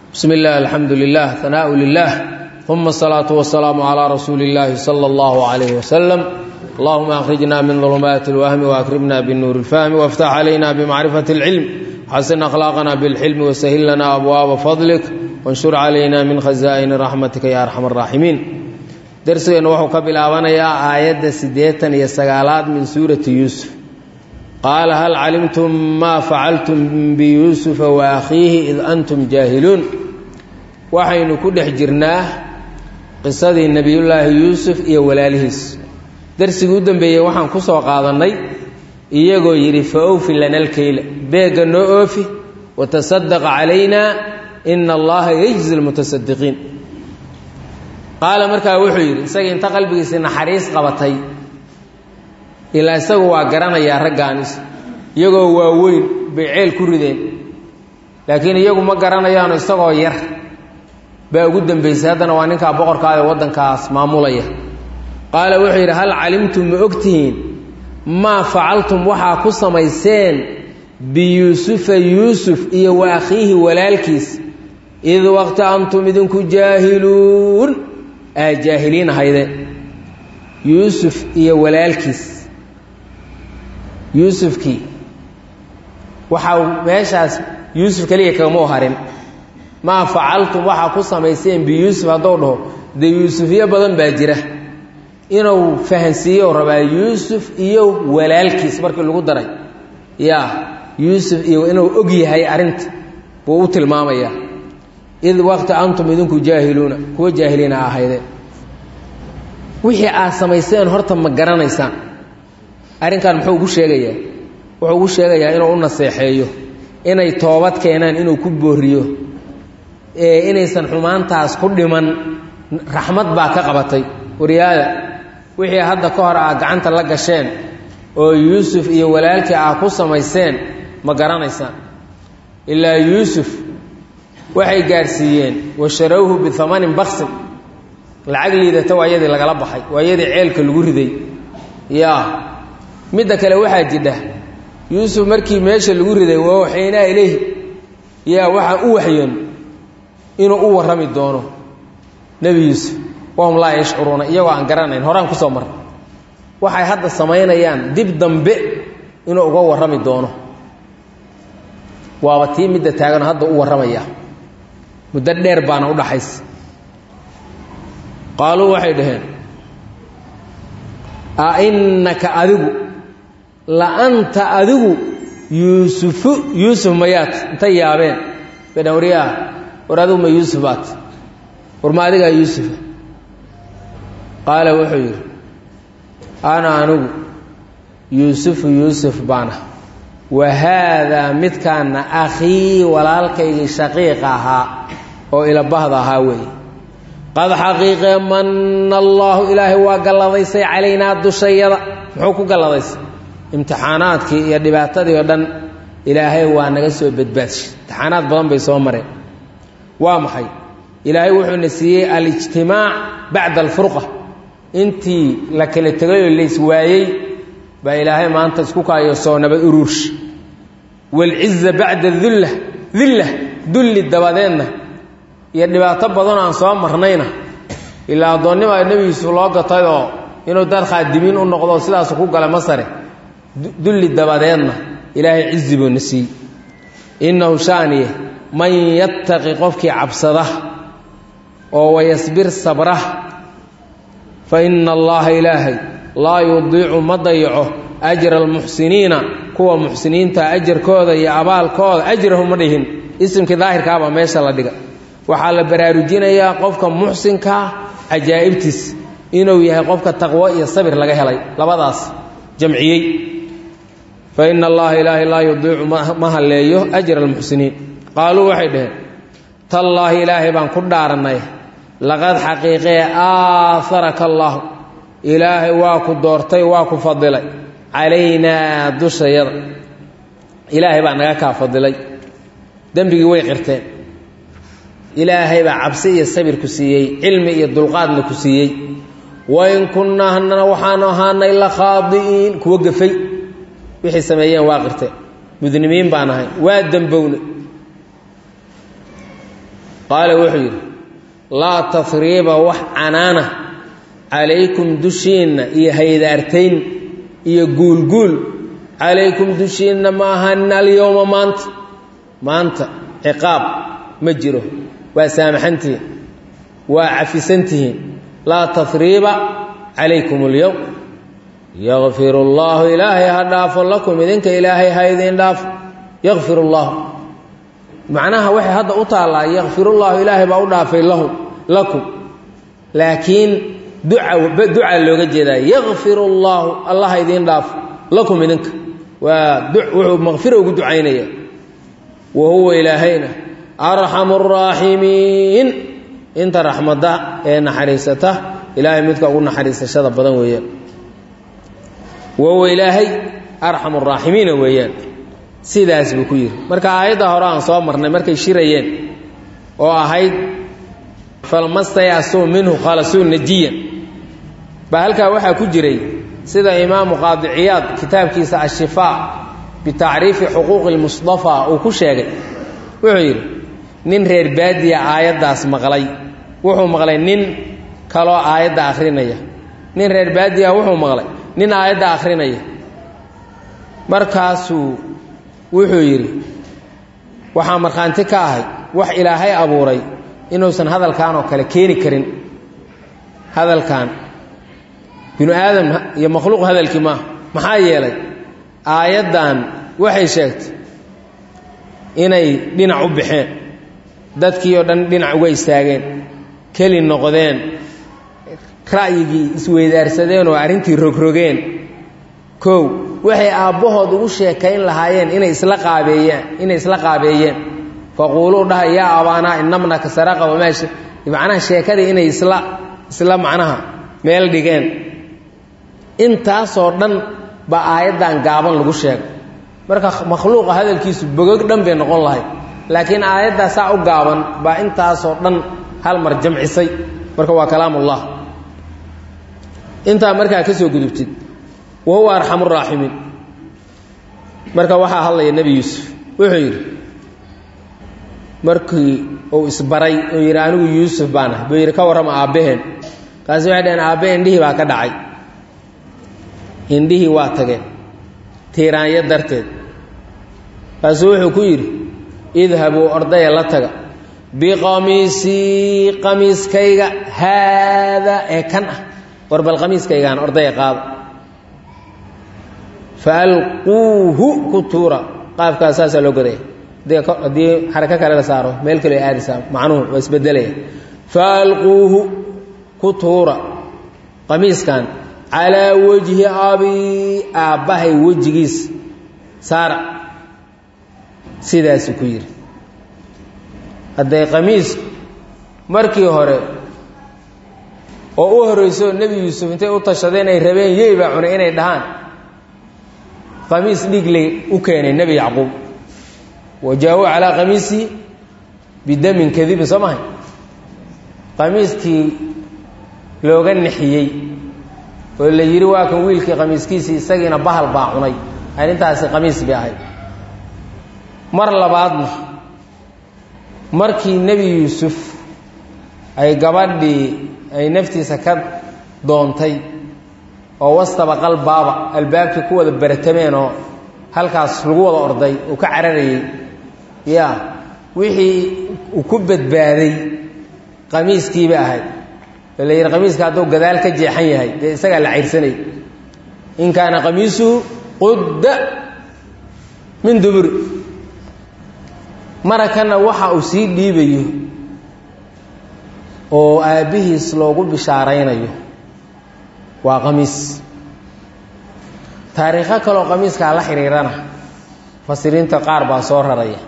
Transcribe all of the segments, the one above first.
bsmi اllah alxamdu lilah hanaaءu lilah uma الsalaaةu wasalaamu calىa rasuuli اllahi salى اllah عalayh waslm allahuma akhrijna min ظulumaati اlwahmi waakrimna binuur اlfahmi wاftax calayna bmacrifaة اlcilm xasin akhlaaqna bاlxilmi wasahil lana abwaaba fadlik wanshur calayna min khazaa'ini raxmatika ya arxam الraaximiin dersigeennu wuxuu ka bilaabanayaa aayadda siddeetan iyo sagaalaad min suurati yuusuf qaala hal calimtum maa facaltum biyuusufa wa akhiihi id antum jaahiluun waxaynu ku dhex jirnaa qisadii nebiyullaahi yuusuf iyo walaalihiis darsigii u dambeeyey waxaan ku soo qaadannay iyagoo yidhi fa owfi lana lkeyla beegga noo oofi watasaddaqa calaynaa ina allaha yejzi lmutasadiqiin qaala markaa wuxuu yidhi isagii inta qalbigiisii naxariis qabatay ilaa isagu waa garanayaa raggaanis iyagoo waaweyn bay ceel ku rideen laakiin iyagu ma garanayaano isagoo yar baa ugu dambaysay haddana waa ninkaa boqorkaada waddankaas maamulaya qaala wuxuu yidhi hal calimtum ma ogtihiin maa facaltum waxaa ku samayseen biyuusufa yuusuf iyo wa akhiihi walaalkiis id waqti antum idinku jaahiluun aa jaahiliin ahaydeen yuusuf iyo walaalkiis yuusufkii waxaa meeshaas yuusuf keliya kagama u harin maa facaltum waxaa ku samayseen biyuusuf haddou dhaho dee yuusufyo badan baa jira inuu fahansiiyo rabaa yuusuf iyo walaalkiis markii lagu daray yaa yuusuf iyo inuu og yahay arrinta buu u tilmaamayaa id waqti antum idinku jaahiluuna kuwa jaahiliina ahaydeen wixii aad samayseen horta ma garanaysaan arrinkan muxuu ugu sheegayaa wuxuu ugu sheegayaa inuu u naseexeeyo inay toobad keenaan inuu ku booriyo ee inaysan xumaantaas ku dhiman raxmad baa ka qabatay waryaada wixii hadda ka hor aad gacanta la gasheen oo yuusuf iyo walaalkii aad ku samayseen ma garanaysaan ilaa yuusuf waxay gaadhsiiyeen washarawhu biamanin baksin lacag liidata waa yadii lagala baxay waa yadii ceelka lagu riday yaa midda kale waxaa jidha yuusuf markii meesha lagu riday waa waxaynaa ilayhi yaa waxaa u waxyoon inuu u warrami doono nebi yuusuf wahum laa yashcuruuna iyagoo aan garanayn horaan kusoo marna waxay hadda samaynayaan dib dambe inuu uga warrami doono waaba tii midda taagan hadda u warramaya muddo dheer baana u dhaxaysa qaaluu waxay dhaheen a innaka adigu la anta adigu yuusufu yuusuf mayaad intay yaabeen bay dhan waryaa war adigu ma yuusuf baat war ma adigaa yuusufa qaala wuxuu yidhi ana anigu yuusufu yuusuf baana wa haadaa midkaana akhii walaalkaygii shaqiiqa ahaa oo ilabahda ahaa weeye qad xaqiiqee manna allaahu ilaahay waa galladaysay calaynaa dushayada muxuu ku galladaysay imtixaanaadkii iyo dhibaatadii oo dhan ilaahay waa naga soo badbaadshay imtixaanaad badan bay soo mareen waa maxay ilaahay wuxuuna siiyey alijtimaac bacda alfurqa intii la kala tegay oo lays waayey baa ilaahay maanta isku kaayo soo nabad uruursh waalciza bacda dulla dilla dulli dabadeedna iyo dhibaato badanoo aan soo marnayna ilaa addoonnima nebigiisu loo gatayoo inuu dad khaadimiin u noqdo sidaasu ku gala masare dulli dabadeedna ilaahay cizi buuna siiyey innahu shaaniye man yattaqi qofkii cabsada oo wayasbir sabra fa inna allaha ilaahay laa yudiicu ma dayaco ajra almuxsiniina kuwa muxsiniinta ajarkooda iyo abaalkooda ajrahu ma dhihin isimkii daahirkaabaa meesha la dhiga waxaa la baraarujinayaa qofka muxsinkaa cajaa'ibtiis inuu yahay qofka taqwo iyo sabir laga helay labadaas jamciyey fa ina allaha ilaahay laa yudiicu ma halleeyo ajra almuxsiniin qaaluu waxay dhaheen tallaahi ilaahay baan ku dhaarannay laqad xaqiiqee aaharaka allaahu ilaahay waa ku doortay waa ku fadilay calaynaa dushayada ilaahay baa naga kaa fadilay dembigii way qirteen ilaahay baa cabsi iyo sabir ku siiyey cilmi iyo dulqaadna ku siiyey wain kunnaa hanana waxaanu ahaanay la khaadi'iin kuwo gafay wixii sameeyeen waa qirteen mudnimiin baan ahay waa dembowne qaala wuxuu yidhi laa tafriiba wax canaana calaykum dushiinna iyo haydaartayn iyo guulguul calaykum dushiinna ma ahanin alyowma maanta maanta ciqaab ma jiro waa saamaxantihiin waa cafisantihiin laa tafriiba calaykum اlyowm yakfir اllaahu ilaahay ha dhaafo lakum idinka ilaahay ha idin dhaafo yakfir اllahu macnaha waxay hadda u taallaa yakfirullaahu ilaahay baa u dhaafay lahu lakum laakiin duca ducaa looga jeedaa yakfir اllaahu allah ha idiin dhaafo lakum idinka waa wuxuu makfira ugu ducaynaya wa huwa ilaahayna arxamu الraaximiin inta raxmadda ee naxariisata ilaahay midka ugu naxariisashada badan weeyaan wa huwa ilaahay arxamu الraaximiina weeyaan sidaas buu ku yidhi marka aayadda hore aan soo marnay markay shirayeen oo ahayd falmastayasuu minhu khalasuu najiyan baa halkaa waxaa ku jiray sida imaamu qaadiciyaad kitaabkiisa ashifaa bitacriifi xuquuqi lmusطafaa uu ku sheegay wuxuu yidhi nin reer baadiya aayaddaas maqlay wuxuu maqlay nin kaloo aayadda akhrinaya nin reer baadiya wuxuu maqlay nin aayadda akhrinaya markaasuu wuxuu yidhi waxaa markhaanti ka ahay wax ilaahay abuuray inuusan hadalkan oo kale keeni karin hadalkan binu aadam iyo makhluuq hadalkii maaha maxaa yeelay aayaddan waxay sheegtay inay dhinac u baxeen dadkii oo dhan dhinac uga istaageen keli noqdeen ra'yigii isweydaarsadeen oo arrintii rogrogeen kow waxay aabbahood ugu sheekayn lahaayeen inay isla qaabeeyaan inay isla qaabeeyeen faquuluu dhaha yaa abaanaa inamnaka saraqa wamaashi macnaha sheekadii inay isla isla macnaha meel dhigeen intaasoo dhan baa aayaddan gaaban lagu sheegay marka makhluuqa hadalkiisu bogog dhan bay noqon lahayd laakiin aayaddaa saa u gaaban baa intaasoo dhan hal mar jamcisay marka waa kalaamullah intaa markaa ka soo gudubtid wa huwa arxamu raaximiin marka waxaa hadlaya nebi yuusuf wuxuu yidhi markii uu isbaray uu yidhi anigu yuusuf baan ah buu yidhi ka warrama aabbaheen kaasi waxay dhaheen aabbahe indhihii baa ka dhacay indhihii waa tageen tiiraanyo darteed kaasuu wuxuu ku yidhi idhabuu ordaya la taga biqamiisii qamiiskayga haadaa ee kan ah war bal qamiiskaygaan ordaya qaada faalquuhu ku tuura qaafkaas saasaa loo godaya haddii xarako kale la saaro meel kale aadaysaa macnuhu waa isbedelaya faalquuhu ku tuura qamiiskan calaa wejhi abii aabbahay wejigiis saara sidaasuu ku yidhi hadday qamiisku markii hore oo u horreyso nebi yuusuf intay u tashadeen ay rabeen yey baa cunay inay dhahaan qamiis dhiigley u keenay nebi yacquub wa jaa-uu calaa qamiisii bidamin kadibin soo mahay qamiiskii looga nixiyey oo la yidhi waa kan wiilkii qamiiskiisii isagiina bahal baa cunay arrintaasi qamiis bay ahayd mar labaadna markii nebi yuusuf ay gabadhii ay naftiisa ka doontay oo wastabaqal baaba albaabkii ku wada baratameen oo halkaas lagu wada orday uu ka cararayey ya wixii uu ku badbaaday qamiiskiiba ahayd oo la yidhi qamiiska hadduu gadaal ka jeexan yahay dee isagaa la cayrsanay in kaana qamiisuhu qudda min duburi marakanna waxa uu sii dhiibayo oo aabbihiis loogu bishaaraynayo waa qamiis taariikho kaloo qamiiskaa la xidhiirana mufasiriinta qaar baa soo raraya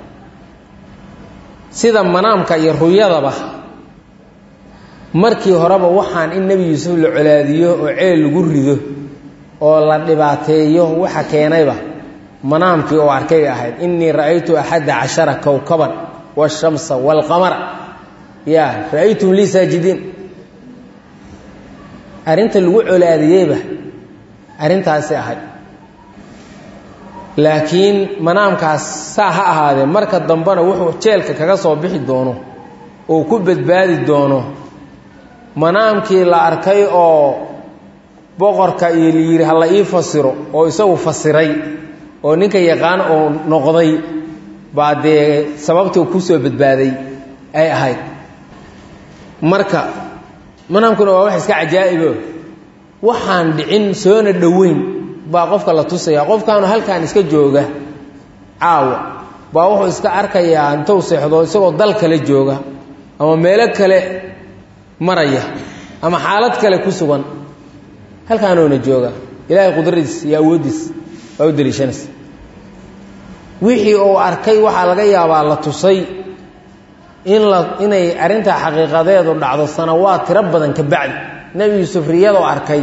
sida manaamka iyo ruyadaba markii horeba waxaan in nebi yuusuf la colaadiyo oo ceel lagu rido oo la dhibaateeyo waxa keenayba manaamkii oo arkay bay ahayd innii ra'aytu axadda cashara kowkaban waashamsa waalqamara ya ra'aytum lii saajidiin arrinta lagu colaadiyeyba arrintaasi ahayd laakiin manaamkaas saa ha ahaadee marka dambena wuxuu jeelka kaga soo bixi doono uu ku badbaadi doono manaamkii la arkay oo boqorka iyo layidhi ha la ii fasiro oo isagu fasiray oo ninka yaqaan oo noqday baa dee sababtuu ku soo badbaaday ay ahayd marka manaamkuna waa wax iska cajaa'ibo waxaan dhicin soona dhoweyn baa qofka la tusaya qofkaanu halkan iska jooga caawa baa wuxuu iska arkayaa intuu seexdo isagoo dal kale jooga ama meelo kale maraya ama xaalad kale ku sugan halkaanuuna jooga ilaahay qudradiis iyo awooddiis baa u daliishanaysa wixii uu arkay waxaa laga yaabaa la tusay in la inay arrintaa xaqiiqadeedu dhacdo sanawaad tiro badan ka bacdi nebi yuusuf riyadoo arkay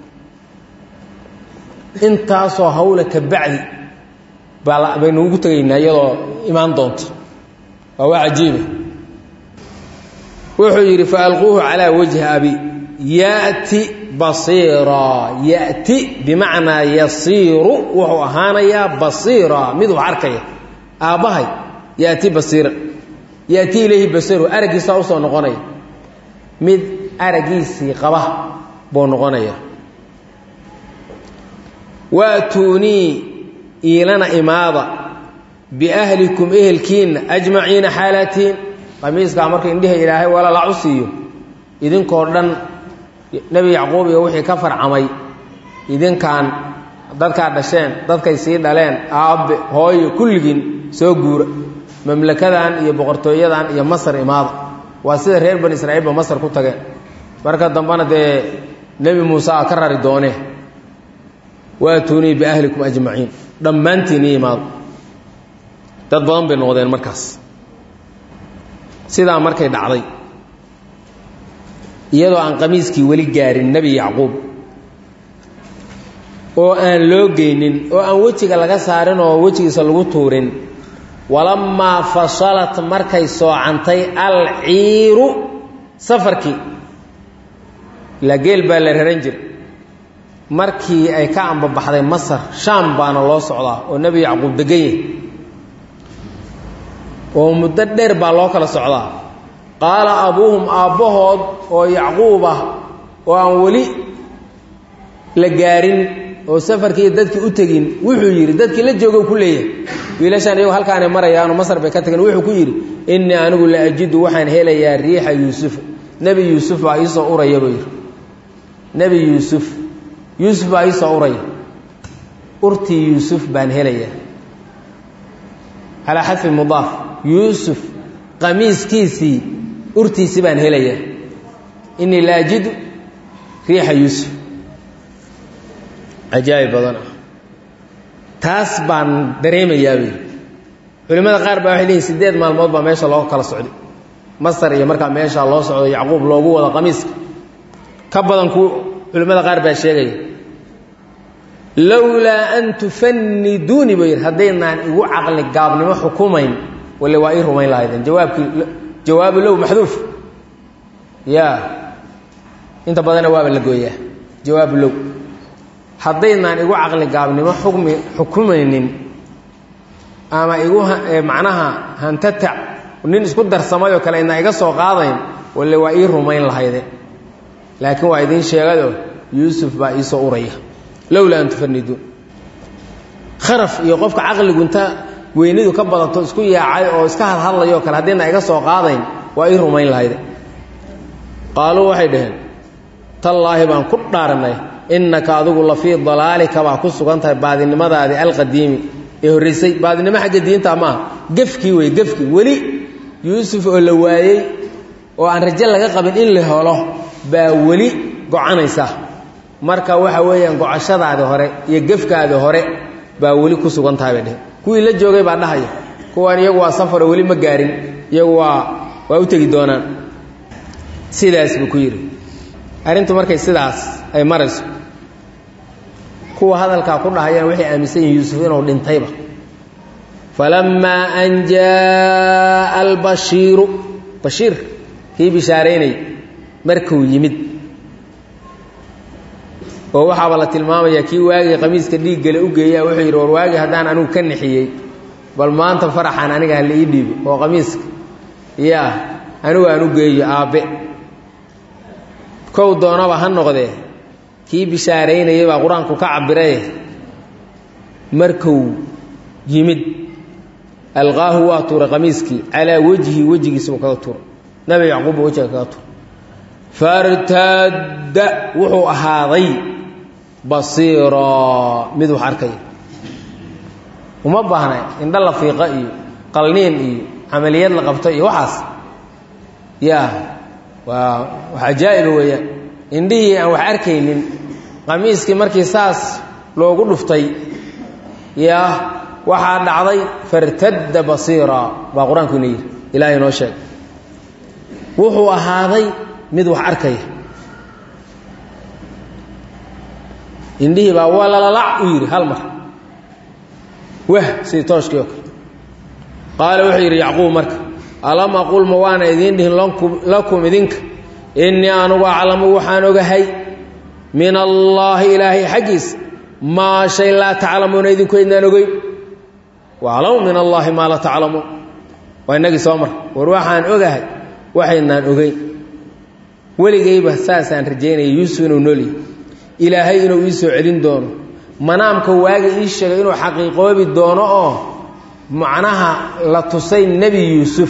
intaasoo hawle ka bacdi baa baynu ugu tegaynaa iyadoo imaan doonto waa waa cajiiba wuxuu yidhi faalquuhu calaa wajhi abi ya'ti basiiraa ya'ti bimacnaa yasiiru wuxuu ahaanayaa basiiraa mid wax arkaya aabbahay ya'ti basiira ya'ti ilayhi basiiru araggiisaa usoo noqonaya mid araggiisii qaba buu noqonaya waatuunii iilana imaada biahlikum ehelkiinna ajmaciina xaalatiin qamiiskaa marka indhiha ilaahay walalacu siiyo idinkoo dhan nebi yacquub iyo wixii ka farcamay idinkaan dadkaa dhasheen dadkay sii dhaleen aabbe hooyo kulligiin soo guura mamlakadan iyo boqortooyadan iyo masar imaada waa sida reer bani israa'iilba masar ku tageen marka dambena dee nebi muuse a ka rari doonee waatuunii biahlikum ajmaciin dhammaantiin ii imaado dad badan bay noqdeen markaas sidaa markay dhacday iyadoo aan qamiiskii weli gaarin nebi yacquub oo aan loo geynin oo aan wejiga laga saarin oo wejigiisa lagu tuurin walammaa fasalat markay soocantay alciiru safarkii ilaa geel baa la raran jiray markii ay ka ambabaxday masar shaam baana loo socdaa oo nebi yacquub degan yahay oo muddo dheer baa loo kala socdaa qaala abuuhum aabbahood oo yacquub ah oo aan weli la gaarin oo safarkii dadkii u tegin wuxuu yidhi dadkii la joogo ku leeyahay wiilashaan iyagu halkaanay marayaanu masar bay ka tageen wuxuu ku yidhi innii anigu la ajidu waxaan helayaa riixa yuusuf nebi yuusuf baa iisoo uraya buu yidhi nebi yuusuf yuusuf baa iisoo uraya urtii yuusuf baan helayaa calaa xadfi mudaaf yuusuf qamiiskiisii urtiisi baan helayaa innii la ajidu riixa yuusuf cajaa'ib badan ah taas baan dareemayaa bay culimmada qaar baa waxay leeyihin siddeed maalmood baa meesha loo kala socday masar iyo markaa meesha loo socdo yacquub loogu wado qamiiska ka badan ku culimmada qaar baa sheegaya lowlaa an tufanniduuni buu yidhi haddaynaan igu caqli gaabnimo xukumayn walle waa ii rumayn lahaydeen jawaabkii jawaabu low maxduuf ya inta badana waaba la gooyaa jawaabu low haddaynaan igu caqli gaabnimo xukmi xukumaynin ama igu macnaha hantatac nin isku darsamayoo kale inaa iga soo qaadayn walle waa ii rumayn lahayde laakiin waa idiin sheegado yuusuf baa iisoo uraya lowlaa an tufaniduun kharaf iyo qofka caqligu inta weynidu ka badato isku yaacay oo iska hadhadlayoo kale haddiina iga soo qaadayn waa ii rumayn lahayde qaaluu waxay dhaheen tallaahi baan ku dhaaranay innaka adigu la fii dalaalika baa ku sugan tahay baadinimadaadii alqadiimi ee horraysay baadinimo xagga diinta maaha gefkii wey gefkii weli yuusuf oo la waayey oo aan rajo laga qabin in la helo baa weli gocanaysa marka waxa weeyaan gocashadaadi hore iyo gefkaadi hore baa weli ku sugan tahay bay dheh kuwii la joogay baa dhahaya kuwaan iyagu waa safaro weli ma gaarin iyagu waa waa u tegi doonaan sidaas buu ku yidhi arrintu markay sidaas ay marayso kuwa hadalkaa ku dhahayaan waxay aaminsan yihin yuusuf inuu dhintayba falammaa an jaaa albashiiru bashiir kii bishaaraynay markuu yimid oo waxaaba la tilmaamayaa kii waagii qamiiska dhiiggale u geeyaa wuxuu yidhi war waagii haddaan anigu ka nixiyey bal maanta faraxan aniga hala ii dhiibo oo qamiiska yaa anigu aan u geeyo aabbe kow doonaba ha noqdee kii bishaaraynayay baa qur-aanku ka cabiraye markuu yimid alqaahu waa tuuray qamiiskii calaa wejhi wejigiisabuu kaga tuuray nabi yacquub buu wejiga kaga tuuray fartaadda wuxuu ahaaday basiiraa mid wax arkaya uma baahna indho la fiiqa iyo qalniin iyo camaliyad la qabto iyo waxaas yaa waa wax ajaa'iba weeyaan indhihii aan wax arkaynin qamiiskii markii saas loogu dhuftay yaa waxaa dhacday fartadda basiira baa qur-aanku ina yidhi ilaahay noo sheeg wuxuu ahaaday mid wax arkaya indhihii baa walalalac u yidhi hal mar wah sidii tooshkii oo kale qaala wuxuu yidhi yacquub marka alam aqul ma waana idiin dhihin lakum idinka innii anugu aclamu waxaan ogahay min allaahi ilaahay xaggiisa maa shay laa taclamuuna idinku aydnaan ogeyn waaclamu min allaahi maa laa taclamuun waa inagii soo mar war waxaan ogahay waxaydnaan ogeyn weligayba saasaan rajaynaya yuusuf inuu noolyahy ilaahay inuu ii soo celin doono manaamka waaga ii sheegay inuu xaqiiqoobi doono oo macnaha la tusay nebi yuusuf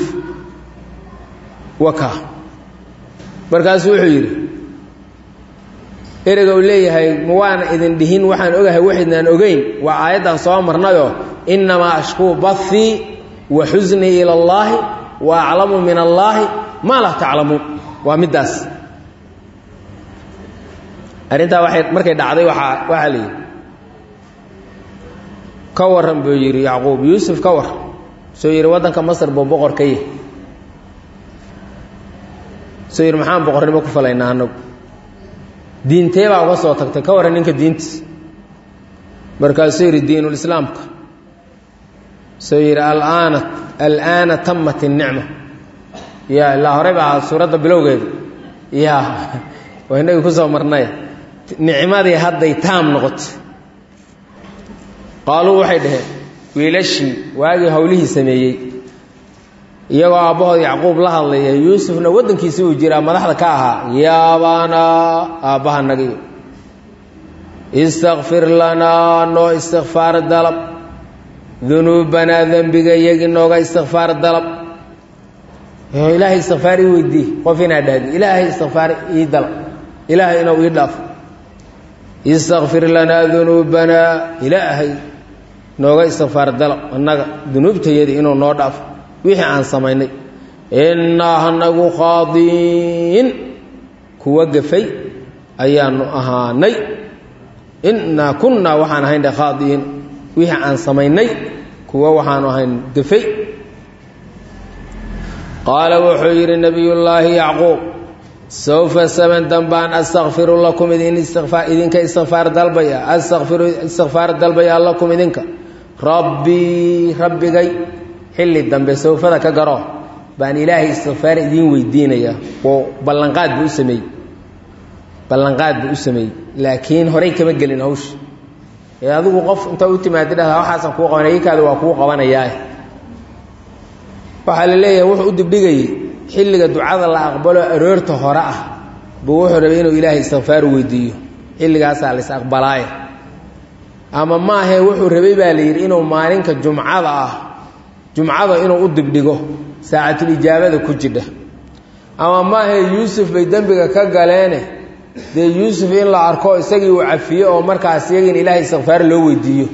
waka markaasuu wuxuu yidhi ereyga uu leeyahay ma waana idin dhihin waxaan ogahay waxaydnaan ogeyn waa aayaddan soo marnayoo innamaa ashkuu bathii wa xusnii ila allaahi wa aclamu min allaahi maa laa taclamuun waa middaas arrintaa waay markay dhacday waaa waxaa la yidhi ka warran buu yidhi yacquub yuusuf ka war soo yidhi waddanka masar buu boqor ka yahy soo yidhi maxaan boqornimo ku falaynaa annagu diintee baa uga soo tagtay ka warran ninka diintiis markaasuu yidhi diinulislaamka soo yidhi alaana alaana tamat innicma ya ilaa horey baa suuradda bilowgeedu ya waa inagii ku soo marnay nicmadii hadday taam noqotay qaaluu waxay dhaheen wiilashii waagii howlihii sameeyey iyagoo aabbahood yacquub la hadlaya yuusufna waddankiisi uu jiraa madaxda ka ahaa yaabaanaa aabbahanagii istakfir lanaa noo istikfaar dalab dunuubanaa dembiga iyagii nooga istikfaar dalab ilaahay istikfaar ii weydii qof inaad dhahdi ilaahay istikfaar ii dalab ilaahay inuu ii dhaafo istakfir lanaa dunuubanaa ilaahay nooga istikfaar dalab annaga dunuubtayadii inuu noo dhaafo wixii aan samaynay innaa hanagu khaadiin kuwa gafay ayaanu ahaanay innaa kunnaa waxaan ahayn khaadiin wixii aan samaynay kuwa waxaanu ahayn gafay qaala wuxuu yidhi nebiyullaahi yacquub sawfa saban dambaan astakfiru lakum idin idinka istikfaar dalbaya astakfiru istikfaar dalbaya lakum idinka rabbii rabbigay xilli dambe sawfada ka garo baan ilaahay istikfaar idiin weydiinayaa oo ballanqaad buu u sameeyey ballanqaad buu u sameeyey laakiin horey kama gelin hawsha ee adigu qof inta u timaadi dhahdaa waxaasan kuu qabanaya ikaada waa kuu qabanayaa waxaa la leeyahay wuxuu u dibdhigayey xilliga ducada la aqbalo aroorta hore ah buu wuxuu rabay inuu ilaahay istikfaar weydiiyo xilligaasaa la is aqbalaaye ama maahee wuxuu rabay baa la yidhi inuu maalinka jumcada ah jumcada inuu u dibdhigo saacatulijaabada ku jidha ama maahee yuusuf bay dembiga ka galeene dee yuusuf in la arko isagii uu cafiyo oo markaas iyagiina ilaahay istikfaar loo weydiiyo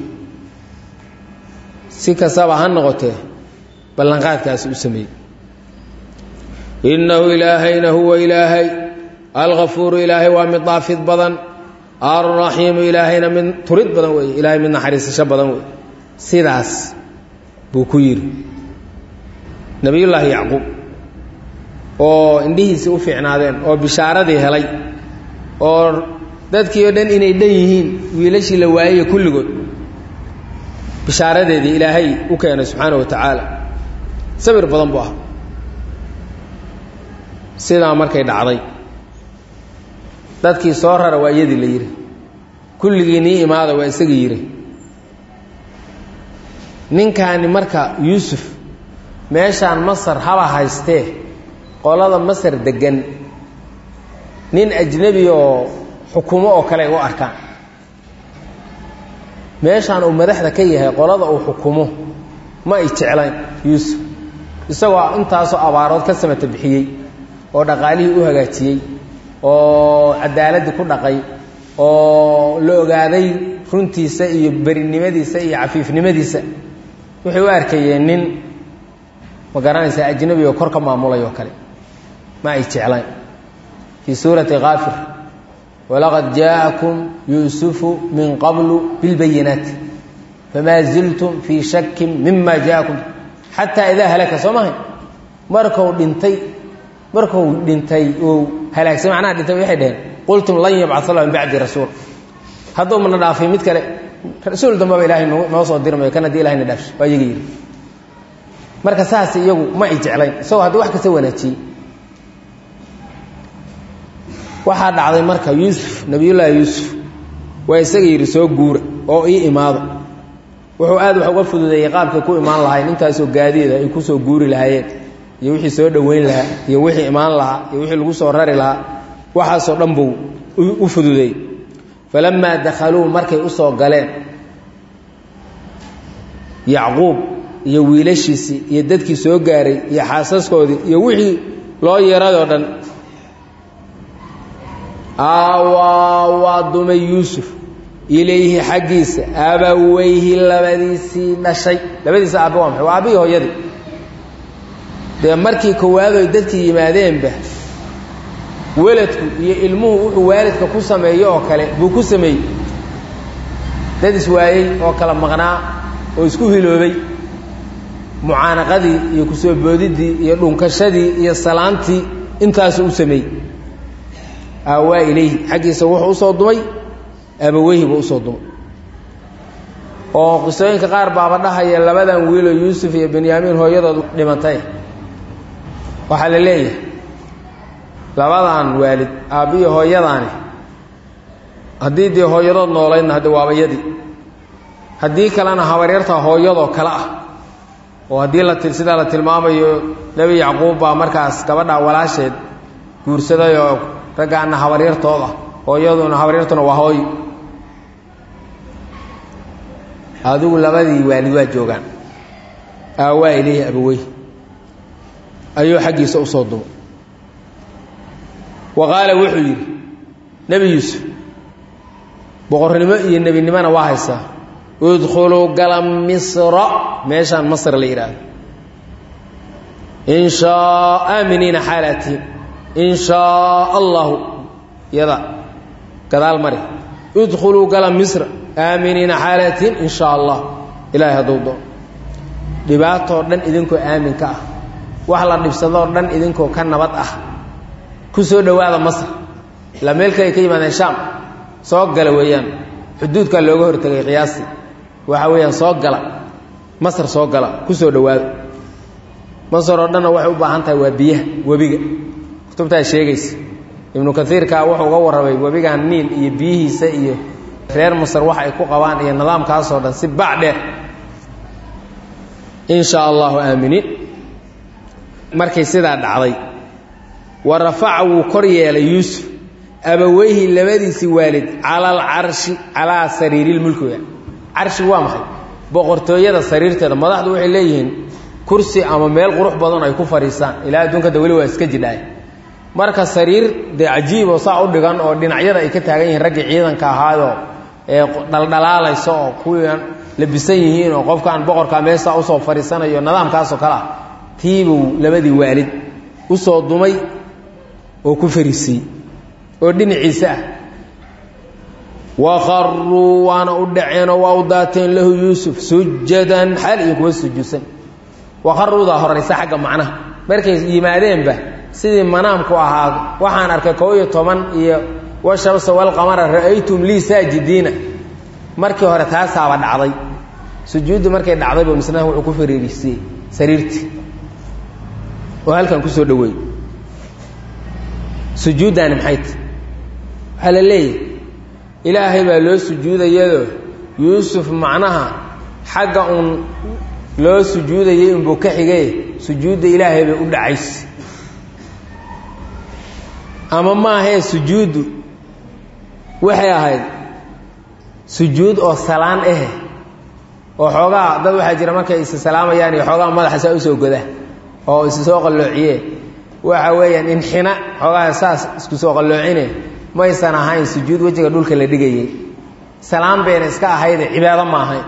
si kastaba ha noqotee ballanqaadkaasi u sameeyey innahu ilaahayna huwa ilaahay alkafuuru ilaahay waa mid daafid badan alraxiimu ilaahayna mid turid badan weeye ilaahay mid naxariisasho badan weeye sidaas buu ku yidhi nebiyullaahi yacquub oo indhihiisii u fiicnaadeen oo bishaaradii helay oo dadkii oo dhan inay dhan yihiin wiilashii la waayaya kulligood bishaaradeedii ilaahay u keenay subxaana wa tacaala sabir badan buu ah sidaa markay dhacday dadkii soo rara waa iyadii la yidhi kulligii nii imaada waa isagii yidhi ninkaani marka yuusuf meeshaan masar haba haystee qolada masar degan nin ajnebi oo xukumo oo kale ay u arkaan meeshaan uu madaxda ka yahay qolada uu xukumo ma ay jeclayn yuusuf isagoo intaasoo abaarood ka samata bixiyey oo dhaqaalihii u hagaajiyey oo cadaaladii ku dhaqay oo la ogaaday runtiisa iyo berinimadiisa iyo cafiifnimadiisa waxay u arkayeen nin ma garanaysaa ajnabi oo kor ka maamulay oo kale ma ay jeclayn fii suurati kaafir walaqad jaa'akum yuusufu min qablu bilbayinaati famaa ziltum fii shakin mima jaa'akum xataa idaa halaka soo mahay markuu dhintay markuu dhintay uu halaagsay macnaha dhintay waxay dhaheen qultum lan yabcaa allah min bacdi rasuul hadduu mana dhaafay mid kale rasuul dambaba ilaahay noo soo dirmayo kan haddii ilahayna dhaafsho waa iyaga yidhi marka saas iyagu ma ay jeclayn isagoo haddii wax kasta wanaajiyey waxaa dhacday marka yuusuf nabiyullaahi yuusuf waa isaga yidhi soo guura oo ii imaado wuxuu aad wax uga fududeeyey qaabkay ku imaan lahayn intaasoo gaadiida ay ku soo guuri lahaayeen iyo wixii soo dhoweyn lahaa iyo wixii imaan lahaa iyo wixii lagu soo rari lahaa waxaasoo dhan buu u fududeeyey falammaa dakhaluu markay u soo galeen yacquub iyo wiilashiisii iyo dadkii soo gaaray iyo xaasaskoodii iyo wixii loo yeeradoo dhan aawaa waa dumay yuusuf ilayhi xaggiisa abaweyhi labadiisii dhashay labadiisa aabbe waa maxay waa aabbihii hooyadii dee markii kowaadoy dadkii yimaadeenba weladku iyo ilmuhu wuxuu waalidka ku sameeyo oo kale buu ku sameeyey dad iswaayey oo kala maqnaa oo isku hiloobay mucaanaqadii iyo kusoo boodiddii iyo dhunkashadii iyo salaantii intaasuu u sameeyey aawaa ilayhi xaggiisa wuxuu usoo dumay abaweyhi buu usoo dumay oo qisooyinka qaar baaba dhahaya labadan wiiloo yuusuf iyo benyaamiin hooyadood dhimantay waxaa la leeyahay labadan waalid aabbiyo hooyadaani haddii dee hooyadood noolaydna hadde waabayadii haddii kalena habaryarta hooyadoo kale ah oo haddii la sidaa la tilmaamayo nebi yacquub baa markaas gabadhaa walaasheed guursaday oo raggaana habaryartooda hooyaduna habaryartuna waa hooyo adigu labadii waalid waa joogaan aawaa ilayhi abawey ayuu xaggiisa usoo dumay wa qaala wuxuu yidhi nebi yuusuf boqornimo iyo nebinimona waa haysaa idkhuluu gala misra meeshaan masr la yidhaahdo in shaa aaminiina xaalaatihin in shaa allahu yada gadaal mari idkhuluu gala misra aaminiina xaalaatihin in shaa allah ilaahay hadduu doo dhibaatoo dhan idinkoo aaminka ah wax la dhibsadoo dhan idinkoo ka nabad ah ku soo dhowaada masr ilaa meel kale ay ka yimaadeen shaam soo gala weeyaan xuduudkaa looga hortegay qiyaastii waxa weeyaan soo gala masr soo gala ku soo dhowaada masr oo dhanna waxay u baahan tahay waa biyaha webiga kutubtaa sheegaysa ibnu kaiirkaa wuxuu uga warramay webigan niil iyo biyihiisa iyo reer masr wax ay ku qabaan iyo nidaamkaasoo dhan si bac dheer in shaa allahu aaminiin markay sidaa dhacday wa rafaca wuu kor yeelay yuusuf abaweyhi labadiisii waalid cala alcarshi calaa sariirilmulkiga carshi waa maxay boqortooyada sariirteeda madaxdu waxay leeyihiin kursi ama meel qurux badan ay ku fadhiisaan ilaa adduunkada weli waa iska jidhaay marka sariir dee cajiiboo saa u dhigan oo dhinacyada ay ka taagan yihiin raggii ciidanka ahaayoo ee dhaldhalaalaysa oo kuwiian labisan yihiin oo qofkaan boqorkaa meeshaa usoo fadhiisanayo nidaamkaasoo kale ah tiibuu labadii waalid usoo dumay oo ku fariisiiyey oo dhinaciisa ah waqaruu waana u dhaceenoo waa u daateen lahu yuusuf sujadan xaal iyo kuwa sujuudsan waqaruudaa horaysa xagga macnaha markay yimaadeenba sidii manaamku ahaa waxaan arkay kow iyo toban iyo washamsa walqamara ra'aytum lii saajidiina markii hore taasaaba dhacday sujuuddu markay dhacdayba misnaha wuxuu ku fariirisiiyey sariirtii oo halkan kusoo dhaweey sujuuddaani maxay ta waxaa la leeyahay ilaahay baa loo sujuudayado yuusuf macnaha xagga uun loo sujuudayay unbuu ka xigay sujuudda ilaahay bay u dhacaysa ama maahee sujuuddu waxay ahayd sujuud oo salaan ah oo xoogaa dad waxaa jira markay isa salaamayaan iyo xoogaa madaxa saa usoo goda oo isu soo qalloociye waxa weeyaan inxina xoogaa saas isku soo qalloocine maysan ahayn sujuud wejiga dhulka la dhigayay salaan bayna iska ahayde cibaado ma ahayn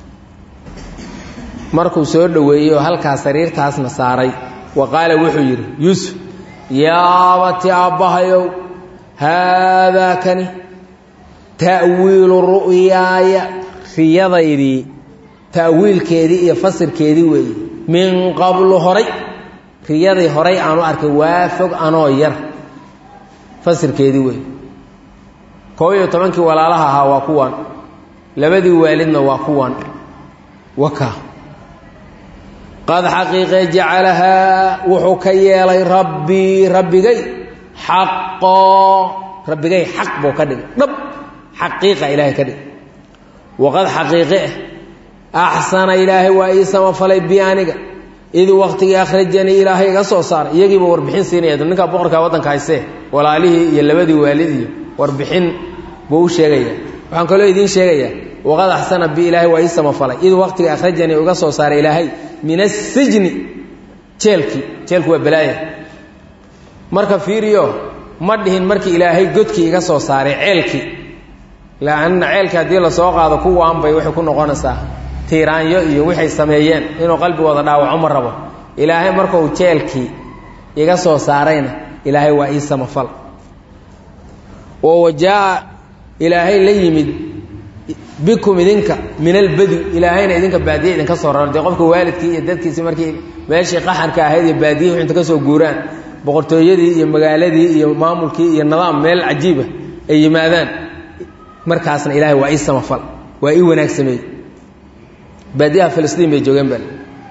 markuu soo dhoweeyey oo halkaa sariirtaasna saaray wa qaala wuxuu yidhi yuusuf yaabati aabbahayow haadaa kani ta'wiilu ru'yaaya riyadaydii ta'wiilkeedii iyo fasirkeedii weeye min qablu horay riyadii horay aanu arkay waa fog anoo yar fasirkeedii weeye koob iyo tobankii walaalaha ahaa waa kuwan labadii waalidna waa kuwan waka qad xaqiiqee jacalahaa wuxuu ka yeelay rabbii rabbigay xaqoo rabbigay xaq buu ka dhigay dhab xaqiiqa ilaahay ka dhigay waqad xaqiiqe ah axsana ilaahay waa ii samafalay bi aniga id waktigii akhrajanii ilaahay iga soo saaray iyagiiba warbixin siinaya ninkaa boqorkaa waddanka haysee walaalihii iyo labadii waalid iyo warbixin buu u sheegaya waxaan kaloo idiin sheegayaa waqad axsana bi ilaahay waa ii samafalay id waktigii akhrajanii iga soo saaray ilaahay min asijni jeelkii jeelku waa balaaya marka fiiriyo ma dhihin markii ilaahay godkii iga soo saaray ceelkii laanna ceelkii haddii lasoo qaado kuwaanbay waxay ku noqonaysaa tiiraanyo iyo waxay sameeyeen inuu qalbigooda dhaawaco ma rabo ilaahay markuu jeelkii iga soo saarayna ilaahay waa ii samafal oo wajaa ilaahay la yimid bikum idinka min albadu ilaahayna idinka baadiye idinka soo raro dee qofka waalidkii iyo dadkiisi markii meeshii qaxarka ahayd iyo baadiyihi inta ka soo guuraan boqortooyadii iyo magaaladii iyo maamulkii iyo nidaam meel cajiiba ay yimaadaan markaasna ilaahay waa ii samafal waa ii wanaag sameeyey baadiyaha filistiin bay joogeen bal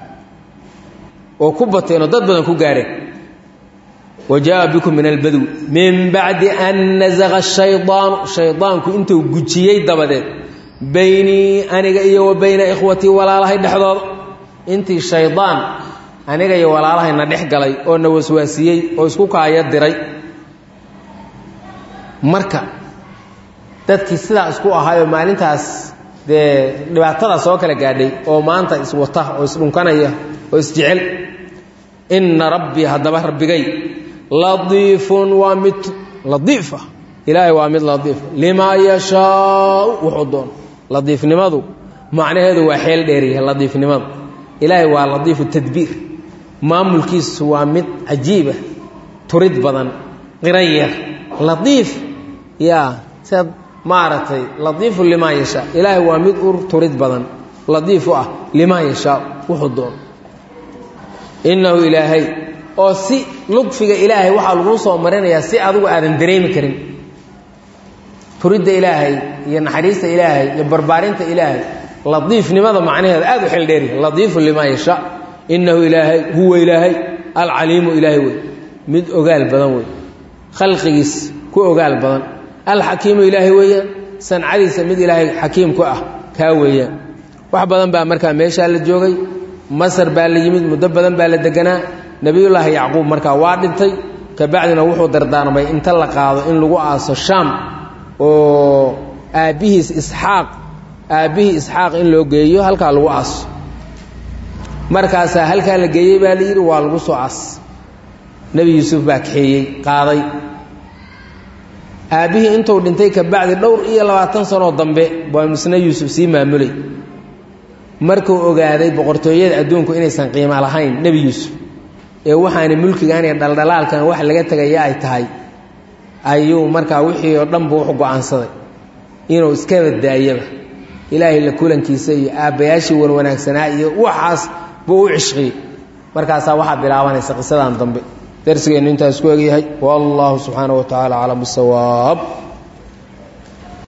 oo ku bateenoo dad badan ku gaareen wa jaa bikum min albadwi min bacdi an nazaqa shaydaanu shaydaanku intuu gujiyey dabadeed baynii aniga iyo wa bayna ikhwatii walaalahay dhexdooda intii shaydaan aniga iyo walaalahayna dhex galay oo na waswaasiyey oo isku kaaya diray marka dadkii sidaa isku ahaayoo maalintaas dee dhibaatada soo kala gaadhay oo maanta iswata oo isdhunkanaya oo isjecel inna rabbii haddaba rabbigay ladiifun waa mid ladiifa ilaahay waa mid ladiifa limaa yashaau wuxuu doono ladiifnimadu macnaheedu waa xeel dheeryahay ladiifnimadu ilaahay waa ladiifu tadbiir maamulkiisu waa mid cajiiba turid badan qirayar ladiif yaa siad maaragtay ladiifu limaa yashaa ilaahay waa mid ur turid badan ladiif u ah limaa yashaa wuxuu doono innahu ilaahay oo si ludfiga ilaahay waxaa laguu soo marinayaa si adigu aadan dareemi karin turidda ilaahay iyo naxariista ilaahay iyo barbaarinta ilaahay ladiifnimada macnaheeda aad u xil dheeryahay ladiifu limaa yashaa innahu ilaahay huwa ilaahay alcaliimu ilaahay wey mid ogaal badan wey khalqigiis ku ogaal badan alxakiimu ilaahay weeyaan sancadiisa mid ilaahay xakiim ku ah kaa weeyaan wax badan baa markaa meeshaa la joogay masar baa la yimid muddo badan baa la deganaa nebiyullaahi yacquub markaa waa dhintay kabacdina wuxuu dardaarmay inta la qaado in lagu aaso shaam oo aabbihiis isxaaq aabbihii isxaaq in loo geeyo halkaa lagu aaso markaasaa halkaa la geeyey baa la yidhi waa lagu soo aas nebi yuusuf baa kaxeeyey qaaday aabbihii intuu dhintay kabacdi dhowr iyo labaatan sanoo dambe baa misna yuusuf sii maamulay markuu ogaaday boqortooyada adduunku inaysan qiimo lahayn nebi yuusuf ee waxaani mulkigan iyo dhaldhalaalkan wax laga tegaya ay tahay ayuu markaa wixii oo dhanbu wuxu go-aansaday inuu iska baddaayaba ilaahay la kulankiisa iyo aabbayaashii wanwanaagsanaa iyo waxaas buu u cishqiyey markaasaa waxaa bilaabanaysa qisadan dambe darsigeennu intaas ku egyahay wallahu subxaanaه wa tacaala aclam bisawaab